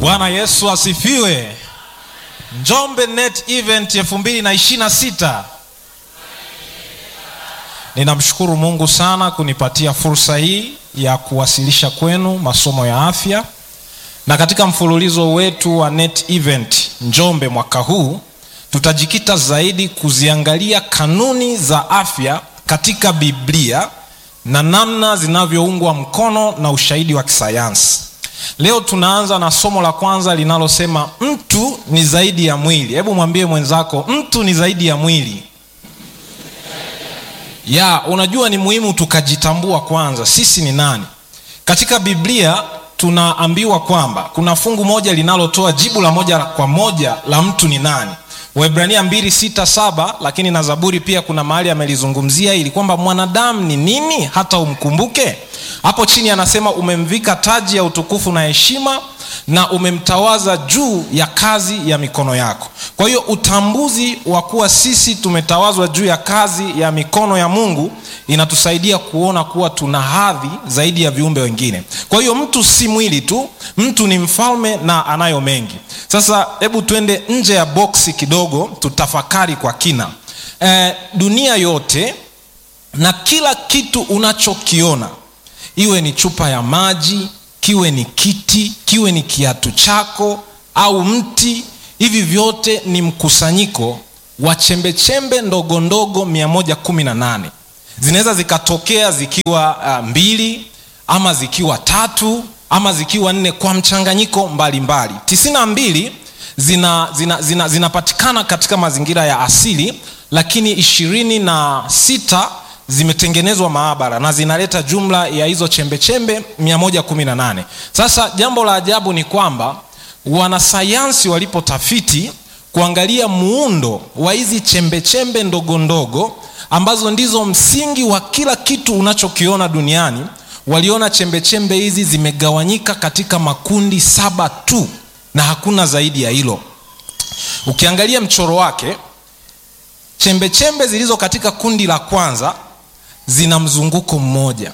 bwana yesu asifiwe njombe net event 226 ninamshukuru mungu sana kunipatia fursa hii ya kuwasilisha kwenu masomo ya afya na katika mfululizo wetu wa net event njombe mwaka huu tutajikita zaidi kuziangalia kanuni za afya katika biblia na namna zinavyoungwa mkono na ushahidi wa kisayansi leo tunaanza na somo la kwanza linalosema mtu ni zaidi ya mwili hebu mwambie mwenzako mtu ni zaidi ya mwili ya unajua ni muhimu tukajitambua kwanza sisi ni nani katika biblia tunaambiwa kwamba kuna fungu moja linalotoa jibu la moja kwa moja la mtu ni nani waibrania 267 lakini na zaburi pia kuna mahali amelizungumzia ili kwamba mwanadamu ni nini hata umkumbuke hapo chini anasema umemvika taji ya utukufu na heshima na umemtawaza juu ya kazi ya mikono yako kwa hiyo utambuzi wa kuwa sisi tumetawazwa juu ya kazi ya mikono ya mungu inatusaidia kuona kuwa tuna hadhi zaidi ya viumbe wengine kwa hiyo mtu si mwili tu mtu ni mfalme na anayo mengi sasa hebu twende nje ya boksi kidogo tutafakari kwa kina e, dunia yote na kila kitu unachokiona iwe ni chupa ya maji kiwe ni kiti kiwe ni kiatu chako au mti hivi vyote ni mkusanyiko wa chembechembe ndogo ndogo 118 zinaweza zikatokea zikiwa uh, mbili ama zikiwa tatu ama zikiwa nne kwa mchanganyiko mbalimbali tisini na mbili zinapatikana zina, zina, zina katika mazingira ya asili lakini ishirini na sita zimetengenezwa maabara na zinaleta jumla ya hizo chembechembe 118 sasa jambo la ajabu ni kwamba wanasayansi walipotafiti kuangalia muundo wa hizi chembechembe ndogo ndogo ambazo ndizo msingi wa kila kitu unachokiona duniani waliona chembechembe hizi zimegawanyika katika makundi saba tu na hakuna zaidi ya hilo ukiangalia mchoro wake chembechembe zilizo katika kundi la kwanza zina mzunguko mmoja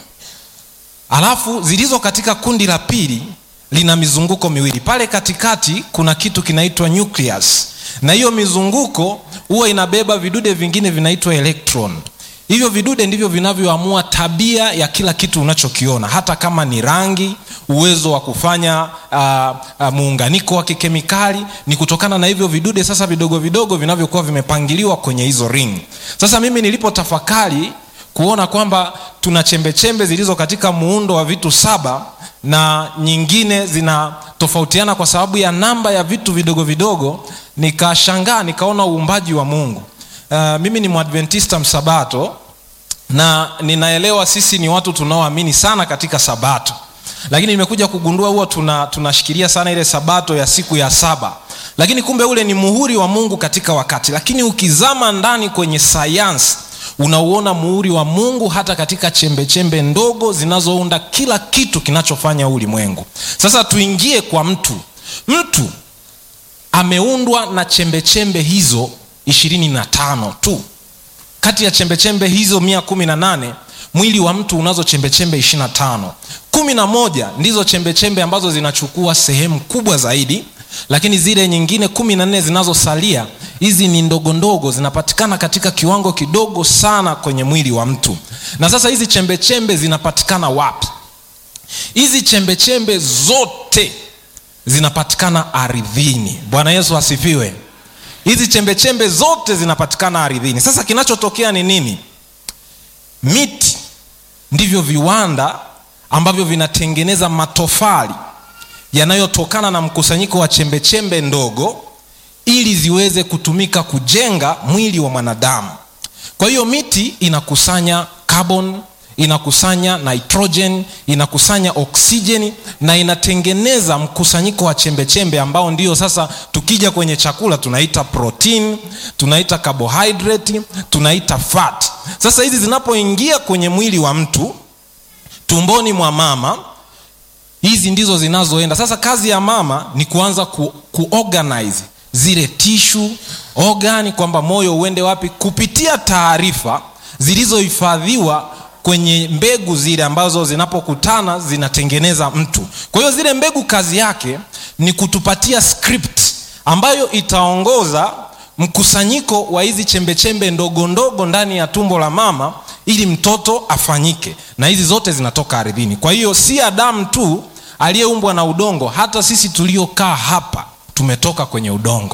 alafu zilizo katika kundi la pili lina mizunguko miwili pale katikati kuna kitu kinaitwa nucleus na hiyo mizunguko huwa inabeba vidude vingine vinaitwa electron hivyo vidude ndivyo vinavyoamua tabia ya kila kitu unachokiona hata kama ni rangi uwezo wa kufanya uh, uh, muunganiko wa kikemikali ni kutokana na hivyo vidude sasa vidogo vidogo vinavyokuwa vimepangiliwa kwenye hizo ring sasa mimi nilipotafakari kuona kwamba tuna chembechembe zilizo katika muundo wa vitu saba na nyingine zinatofautiana kwa sababu ya namba ya vitu vidogo vidogo nikashangaa nikaona uumbaji wa mungu uh, mimi ni mwadventista msabato na ninaelewa sisi ni watu tunaoamini sana katika sabato lakini nimekuja kugundua huwa tunashikilia tuna sana ile sabato ya siku ya saba lakini kumbe ule ni muhuri wa mungu katika wakati lakini ukizama ndani kwenye sayansi unauona muhuri wa mungu hata katika chembechembe chembe ndogo zinazounda kila kitu kinachofanya ulimwengu sasa tuingie kwa mtu mtu ameundwa na chembechembe chembe hizo ishirini na tano tu kati ya chembechembe chembe hizo mia kumi na nane mwili wa mtu unazo chembechembe ishiri na tano kumi na moja ndizo chembechembe chembe ambazo zinachukua sehemu kubwa zaidi lakini zile nyingine kumi na nne zinazosalia hizi ni ndogo ndogo zinapatikana katika kiwango kidogo sana kwenye mwili wa mtu na sasa hizi chembechembe zinapatikana wapi hizi chembechembe zote zinapatikana ardhini bwana yesu asifiwe hizi chembechembe zote zinapatikana ardhini sasa kinachotokea ni nini miti ndivyo viwanda ambavyo vinatengeneza matofali yanayotokana na mkusanyiko wa chembechembe chembe ndogo ili ziweze kutumika kujenga mwili wa mwanadamu kwa hiyo miti inakusanya carbon inakusanya nitrogen inakusanya oksijeni na inatengeneza mkusanyiko wa chembechembe chembe ambao ndio sasa tukija kwenye chakula tunaita protein tunaita carbohydrate tunaita fat sasa hizi zinapoingia kwenye mwili wa mtu tumboni mwa mama hizi ndizo zinazoenda sasa kazi ya mama ni kuanza ku, kuorganize zile tishu ogani kwamba moyo uende wapi kupitia taarifa zilizohifadhiwa kwenye mbegu zile ambazo zinapokutana zinatengeneza mtu kwa hiyo zile mbegu kazi yake ni kutupatia script ambayo itaongoza mkusanyiko wa hizi chembechembe ndogo ndogo ndani ya tumbo la mama ili mtoto afanyike na hizi zote zinatoka ardhini kwa hiyo si adamu tu aliyeumbwa na udongo hata sisi tuliokaa hapa tumetoka kwenye udongo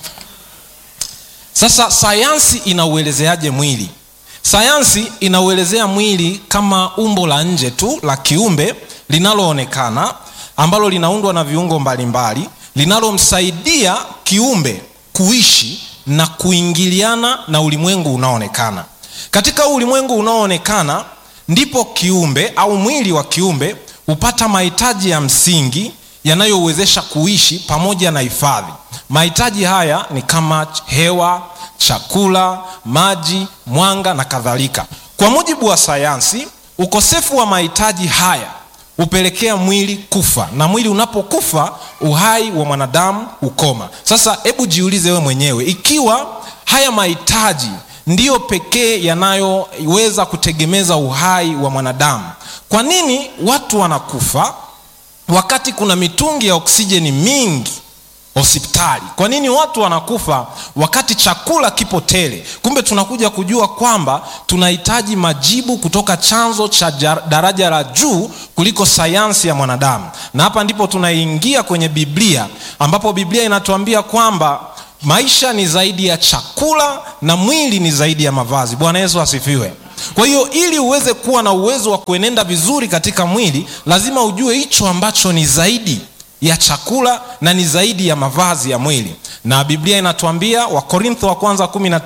sasa sayansi inauelezeaje mwili sayansi inauelezea mwili kama umbo la nje tu la kiumbe linaloonekana ambalo linaundwa na viungo mbalimbali linalomsaidia kiumbe kuishi na kuingiliana na ulimwengu unaoonekana katika huu ulimwengu unaoonekana ndipo kiumbe au mwili wa kiumbe hupata mahitaji ya msingi yanayowezesha kuishi pamoja na hifadhi mahitaji haya ni kama hewa chakula maji mwanga na kadhalika kwa mujibu wa sayansi ukosefu wa mahitaji haya hupelekea mwili kufa na mwili unapokufa uhai wa mwanadamu hukoma sasa hebu jiulize wewe mwenyewe ikiwa haya mahitaji ndiyo pekee yanayoweza kutegemeza uhai wa mwanadamu kwa nini watu wanakufa wakati kuna mitungi ya oksijeni mingi hospitali kwa nini watu wanakufa wakati chakula kipo tele kumbe tunakuja kujua kwamba tunahitaji majibu kutoka chanzo cha daraja la juu kuliko sayansi ya mwanadamu na hapa ndipo tunaingia kwenye biblia ambapo biblia inatuambia kwamba maisha ni zaidi ya chakula na mwili ni zaidi ya mavazi bwana yesu asifiwe kwa hiyo ili uweze kuwa na uwezo wa kuenenda vizuri katika mwili lazima ujue hicho ambacho ni zaidi ya chakula na ni zaidi ya mavazi ya mwili na biblia inatuambia wakorintho wa kwanza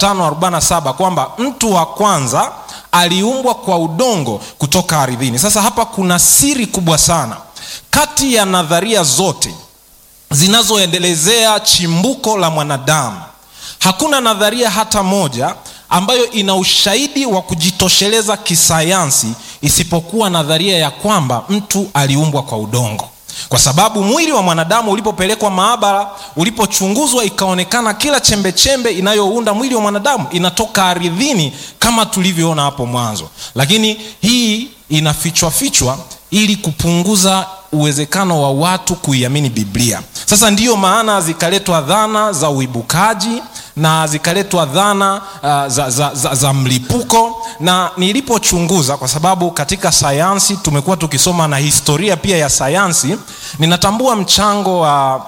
1547 kwamba mtu wa kwanza aliumbwa kwa udongo kutoka ardhini sasa hapa kuna siri kubwa sana kati ya nadharia zote zinazoendelezea chimbuko la mwanadamu hakuna nadharia hata moja ambayo ina ushahidi wa kujitosheleza kisayansi isipokuwa nadharia ya kwamba mtu aliumbwa kwa udongo kwa sababu mwili wa mwanadamu ulipopelekwa maabara ulipochunguzwa ikaonekana kila chembechembe inayounda mwili wa mwanadamu inatoka ardhini kama tulivyoona hapo mwanzo lakini hii inafichwafichwa ili kupunguza uwezekano wa watu kuiamini biblia sasa ndiyo maana zikaletwa dhana za uibukaji na zikaletwa dhana uh, za, za, za, za mlipuko na nilipochunguza kwa sababu katika sayansi tumekuwa tukisoma na historia pia ya sayansi ninatambua mchango wa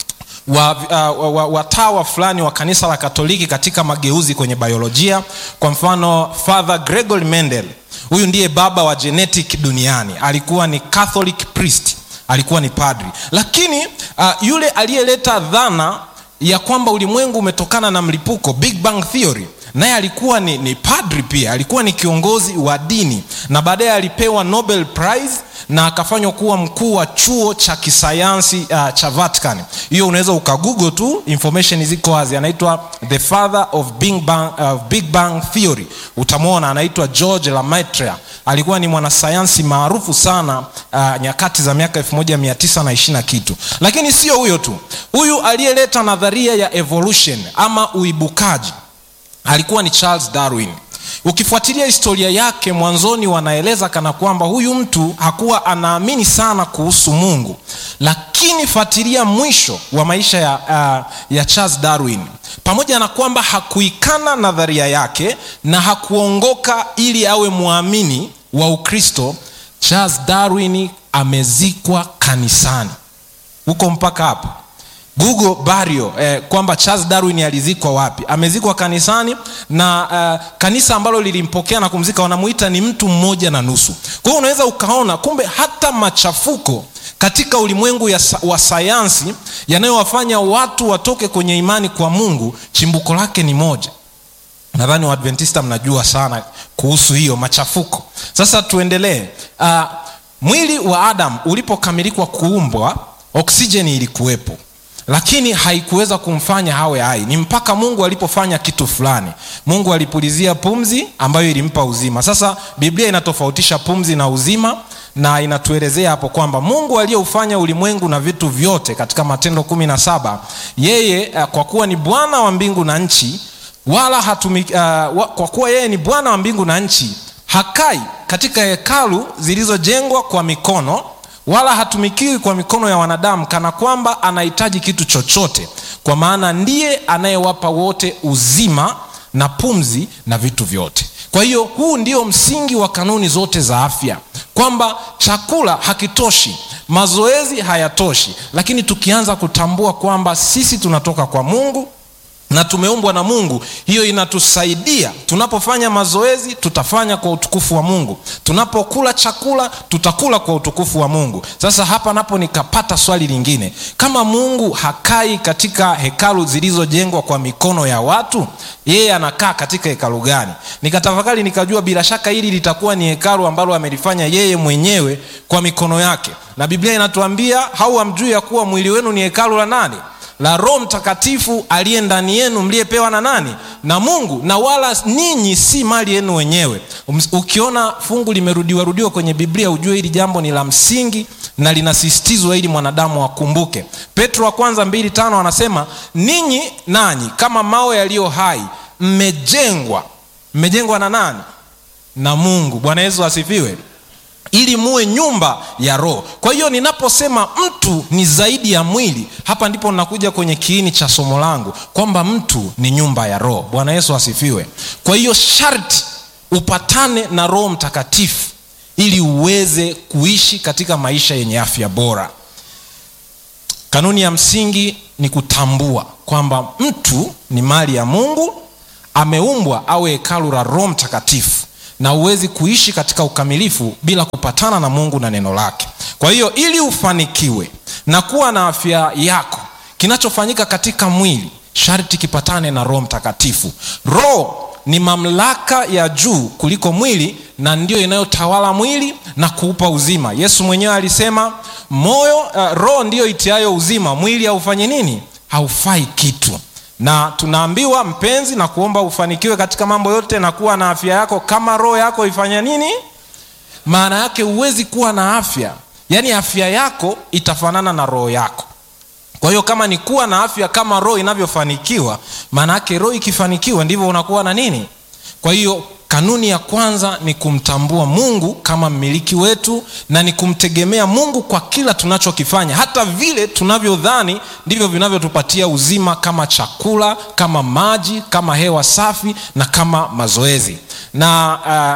wa, uh, wa, watawa fulani wa kanisa la katoliki katika mageuzi kwenye biolojia kwa mfano father gregory mendel huyu ndiye baba wa genetic duniani alikuwa ni catholic priest alikuwa ni padri lakini uh, yule aliyeleta dhana ya kwamba ulimwengu umetokana na mlipuko big bang theory naye alikuwa ni, ni padri pia alikuwa ni kiongozi wa dini na baadaye alipewa nobel prize na akafanywa kuwa mkuu wa chuo cha kisayansi uh, cha vatican hiyo unaweza ukagugo tu information ziko wazi anaitwa the father of big bang, uh, big bang theory utamwona anaitwa george lamaitre alikuwa ni mwanasayansi maarufu sana uh, nyakati za miaka 1920 na kitu lakini sio huyo tu huyu aliyeleta nadharia ya evolution ama uibukaji alikuwa ni charles darwin ukifuatilia historia yake mwanzoni wanaeleza kana kwamba huyu mtu hakuwa anaamini sana kuhusu mungu lakini fuatilia mwisho wa maisha ya, uh, ya charles darwin pamoja na kwamba hakuikana nadharia yake na hakuongoka ili awe mwamini wa ukristo charles darwin amezikwa kanisani huko mpaka hapo google bario eh, kwamba charles darwin alizikwa wapi amezikwa kanisani na uh, kanisa ambalo lilimpokea na kumzika wanamuita ni mtu mmoja na nusu kwa hiyo unaweza ukaona kumbe hata machafuko katika ulimwengu ya, wa sayansi yanayowafanya watu watoke kwenye imani kwa mungu chimbuko lake ni moja nadhani waadventista mnajua sana kuhusu hiyo machafuko sasa tuendelee uh, mwili wa adam ulipokamilikwa kuumbwa oksijeni ilikuwepo lakini haikuweza kumfanya hawe hai ni mpaka mungu alipofanya kitu fulani mungu alipulizia pumzi ambayo ilimpa uzima sasa biblia inatofautisha pumzi na uzima na inatuelezea hapo kwamba mungu aliyeufanya ulimwengu na vitu vyote katika matendo kumi na saba yeye kwa kuwa ni bwana wa mbingu na nchi wala hatumi, uh, wa, kwa kuwa yeye ni bwana wa mbingu na nchi hakai katika hekalu zilizojengwa kwa mikono wala hatumikiwi kwa mikono ya wanadamu kana kwamba anahitaji kitu chochote kwa maana ndiye anayewapa wote uzima na pumzi na vitu vyote kwa hiyo huu ndio msingi wa kanuni zote za afya kwamba chakula hakitoshi mazoezi hayatoshi lakini tukianza kutambua kwamba sisi tunatoka kwa mungu na tumeumbwa na mungu hiyo inatusaidia tunapofanya mazoezi tutafanya kwa utukufu wa mungu tunapokula chakula tutakula kwa utukufu wa mungu sasa hapa napo nikapata swali lingine kama mungu hakai katika hekalu zilizojengwa kwa mikono ya watu yeye anakaa katika hekalu gani nikatafakari nikajua bila shaka hili litakuwa ni hekalu ambalo amelifanya yeye mwenyewe kwa mikono yake na biblia inatuambia hau hamjui ya kuwa mwili wenu ni hekalu la nani la roho mtakatifu aliye ndani yenu mliyepewa na nani na mungu na wala ninyi si mali yenu wenyewe ukiona fungu limerudiwarudiwa kwenye biblia ujue hili jambo ni la msingi na linasisitizwa ili mwanadamu akumbuke petro wa kwanza mbili tano anasema ninyi nanyi kama mawe yaliyo hai mmejengwa mmejengwa na nani na mungu bwana yesu asifiwe ili muwe nyumba ya roho kwa hiyo ninaposema mtu ni zaidi ya mwili hapa ndipo nakuja kwenye kiini cha somo langu kwamba mtu ni nyumba ya roho bwana yesu asifiwe kwa hiyo sharti upatane na roho mtakatifu ili uweze kuishi katika maisha yenye afya bora kanuni ya msingi ni kutambua kwamba mtu ni mali ya mungu ameumbwa awe hekalu la roho mtakatifu na huwezi kuishi katika ukamilifu bila kupatana na mungu na neno lake kwa hiyo ili ufanikiwe na kuwa na afya yako kinachofanyika katika mwili sharti kipatane na roho mtakatifu roho ni mamlaka ya juu kuliko mwili na ndiyo inayotawala mwili na kuupa uzima yesu mwenyewe alisema moyo uh, roho ndiyo itiayo uzima mwili haufanyi nini haufai kitu na tunaambiwa mpenzi na kuomba ufanikiwe katika mambo yote na kuwa na afya yako kama roho yako ifanya nini maana yake huwezi kuwa na afya yaani afya yako itafanana na roho yako kwa hiyo kama ni kuwa na afya kama roho inavyofanikiwa maana yake roho ikifanikiwa ndivyo unakuwa na nini kwa hiyo kanuni ya kwanza ni kumtambua mungu kama mmiliki wetu na ni kumtegemea mungu kwa kila tunachokifanya hata vile tunavyodhani ndivyo vinavyotupatia uzima kama chakula kama maji kama hewa safi na kama mazoezi na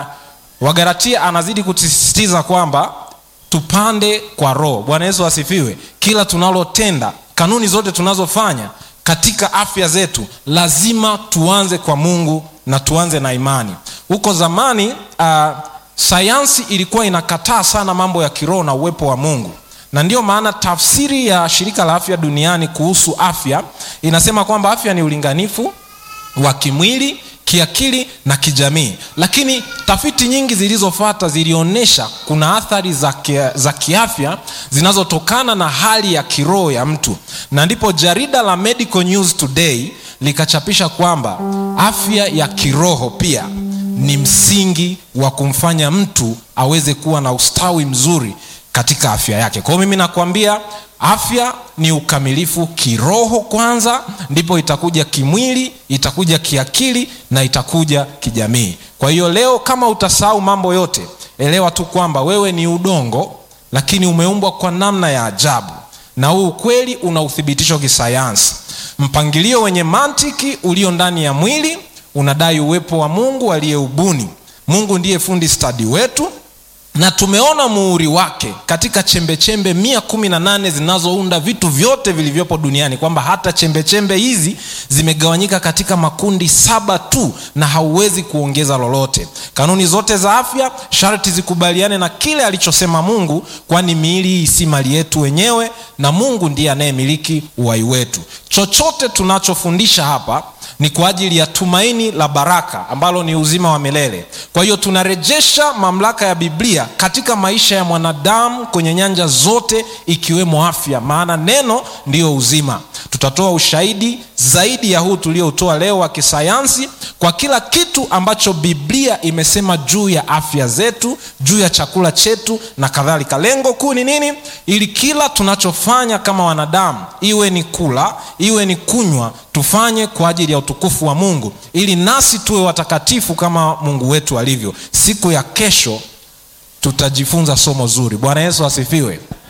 uh, wagaratia anazidi kusisitiza kwamba tupande kwa roho bwana yesu asifiwe kila tunalotenda kanuni zote tunazofanya katika afya zetu lazima tuanze kwa mungu na tuanze na imani huko zamani uh, sayansi ilikuwa inakataa sana mambo ya kiroho na uwepo wa mungu na ndiyo maana tafsiri ya shirika la afya duniani kuhusu afya inasema kwamba afya ni ulinganifu wa kimwili kiakili na kijamii lakini tafiti nyingi zilizofata zilionyesha kuna athari za, kia, za kiafya zinazotokana na hali ya kiroho ya mtu na ndipo jarida la medical news today likachapisha kwamba afya ya kiroho pia ni msingi wa kumfanya mtu aweze kuwa na ustawi mzuri katika afya yake kwa hiyo mimi nakwambia afya ni ukamilifu kiroho kwanza ndipo itakuja kimwili itakuja kiakili na itakuja kijamii kwa hiyo leo kama utasahau mambo yote elewa tu kwamba wewe ni udongo lakini umeumbwa kwa namna ya ajabu na huu ukweli una uthibitisho kisayansi mpangilio wenye mantiki ulio ndani ya mwili unadai uwepo wa mungu aliyeubuni mungu ndiye fundi stadi wetu na tumeona muhuri wake katika chembechembe mia kumi na nane zinazounda vitu vyote vilivyopo duniani kwamba hata chembechembe hizi zimegawanyika katika makundi saba tu na hauwezi kuongeza lolote kanuni zote za afya sharti zikubaliane na kile alichosema mungu kwani miili hii si mali yetu wenyewe na mungu ndiye anayemiliki uhai wetu chochote tunachofundisha hapa ni kwa ajili ya tumaini la baraka ambalo ni uzima wa milele kwa hiyo tunarejesha mamlaka ya biblia katika maisha ya mwanadamu kwenye nyanja zote ikiwemo afya maana neno ndiyo uzima tutatoa ushahidi zaidi ya huu tulioutoa leo wa kisayansi kwa kila kitu ambacho biblia imesema juu ya afya zetu juu ya chakula chetu na kadhalika lengo kuu ni nini ili kila tunachofanya kama wanadamu iwe ni kula iwe ni kunywa tufanye kwa ajili ya utukufu wa mungu ili nasi tuwe watakatifu kama mungu wetu alivyo siku ya kesho tutajifunza somo zuri bwana yesu asifiwe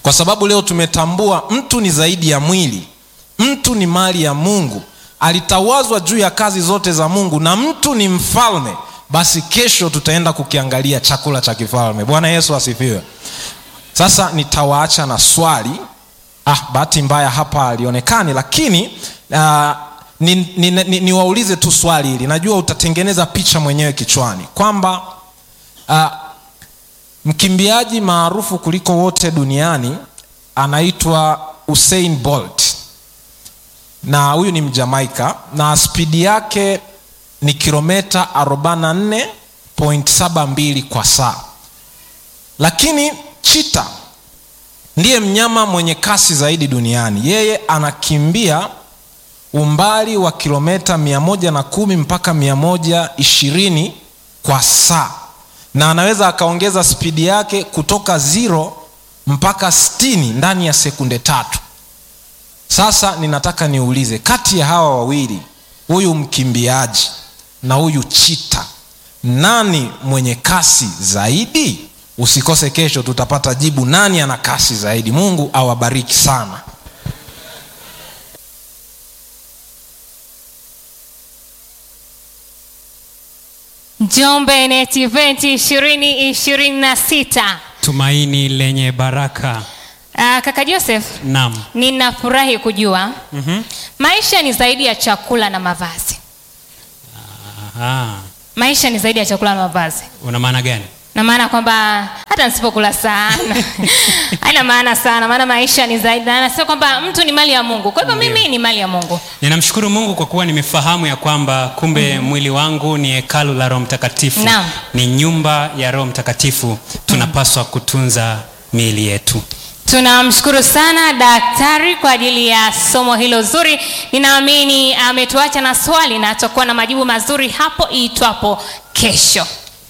kwa sababu leo tumetambua mtu ni zaidi ya mwili mtu ni mali ya mungu alitawazwa juu ya kazi zote za mungu na mtu ni mfalme basi kesho tutaenda kukiangalia chakula cha kifalme bwana yesu asifiwe sasa nitawaacha na swali ah, bahati mbaya hapa alionekani lakini uh, niwaulize ni, ni, ni niwaulize tu swali hili najua utatengeneza picha mwenyewe kichwani kwamba uh, mkimbiaji maarufu kuliko wote duniani anaitwa usain bolt na huyu ni mjamaika na spidi yake ni kilometa 44.72 kwa saa lakini chita ndiye mnyama mwenye kasi zaidi duniani yeye anakimbia umbali wa kilometa 110 mpaka 120 kwa saa na anaweza akaongeza spidi yake kutoka zero mpaka 60 ndani ya sekunde tatu sasa ninataka niulize kati ya hawa wawili huyu mkimbiaji na huyu chita nani mwenye kasi zaidi usikose kesho tutapata jibu nani ana kasi zaidi mungu awabariki sana Njombe Net Event ishirini ishirini na sita. tumaini lenye baraka Uh, kaka Joseph, nam ninafurahi kujua mm-hmm. maisha ni zaidi ya chakula na mavazi. Maisha ni zaidi ya chakula na mavazi, una maana gani na maana kwamba hata nisipokula sana haina maana sana, maana maisha ni zaidi, na anasema kwamba mtu ni mali ya Mungu. Kwa hivyo mimi ni mali ya Mungu. ninamshukuru mungu kwa kuwa nimefahamu ya kwamba kumbe mm-hmm. mwili wangu ni hekalu la roho mtakatifu Naam. ni nyumba ya roho mtakatifu tunapaswa kutunza miili yetu Tunamshukuru sana daktari kwa ajili ya somo hilo zuri. Ninaamini ametuacha na swali na atakuwa na majibu mazuri hapo iitwapo kesho.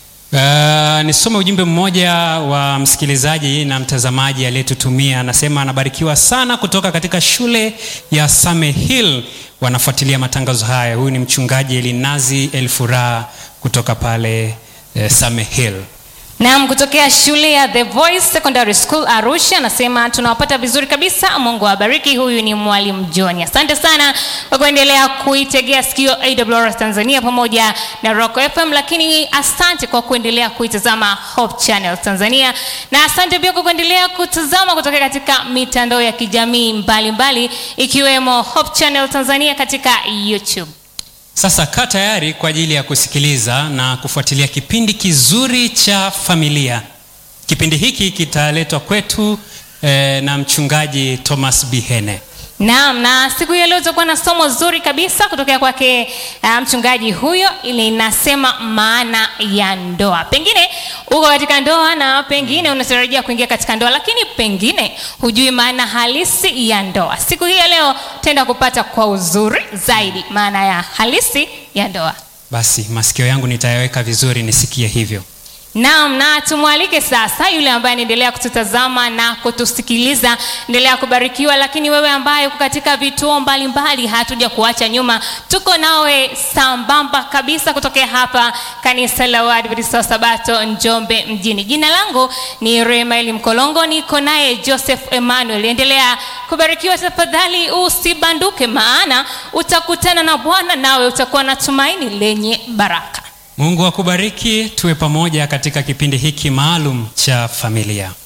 Uh, nisome ujumbe mmoja wa msikilizaji na mtazamaji aliyetutumia anasema anabarikiwa sana kutoka katika shule ya Same Hill wanafuatilia matangazo haya huyu ni mchungaji elinazi elfuraha kutoka pale eh, Same Hill Naam, kutokea shule ya The Voice Secondary School Arusha, anasema tunawapata vizuri kabisa. Mungu awabariki. Huyu ni mwalimu John. Asante sana kwa kuendelea kuitegea sikio AWR Tanzania pamoja na Rock FM, lakini asante kwa kuendelea kuitazama Hope Channel Tanzania, na asante pia kwa kuendelea kutazama kutoka katika mitandao ya kijamii mbalimbali ikiwemo Hope Channel Tanzania katika YouTube. Sasa kaa tayari kwa ajili ya kusikiliza na kufuatilia kipindi kizuri cha familia. Kipindi hiki kitaletwa kwetu eh, na mchungaji Thomas Bihene. Naam, na siku hiyo leo tutakuwa na somo zuri kabisa kutokea kwake uh, mchungaji huyo, linasema maana ya ndoa. Pengine uko katika ndoa na pengine unatarajia kuingia katika ndoa, lakini pengine hujui maana halisi ya ndoa. Siku hii ya leo tutaenda kupata kwa uzuri zaidi maana ya halisi ya ndoa. Basi masikio yangu nitayaweka vizuri nisikie hivyo. Naam, na tumwalike sasa yule ambaye anaendelea kututazama na kutusikiliza, endelea kubarikiwa. Lakini wewe ambaye uko katika vituo mbalimbali, hatuja kuacha nyuma, tuko nawe sambamba kabisa kutokea hapa kanisa la Waadventista wa Sabato Njombe mjini. Jina langu ni Remaeli Mkolongo, niko naye Joseph Emmanuel. Endelea kubarikiwa tafadhali, usibanduke, maana utakutana na Bwana nawe utakuwa na tumaini lenye baraka. Mungu akubariki, tuwe pamoja katika kipindi hiki maalum cha familia.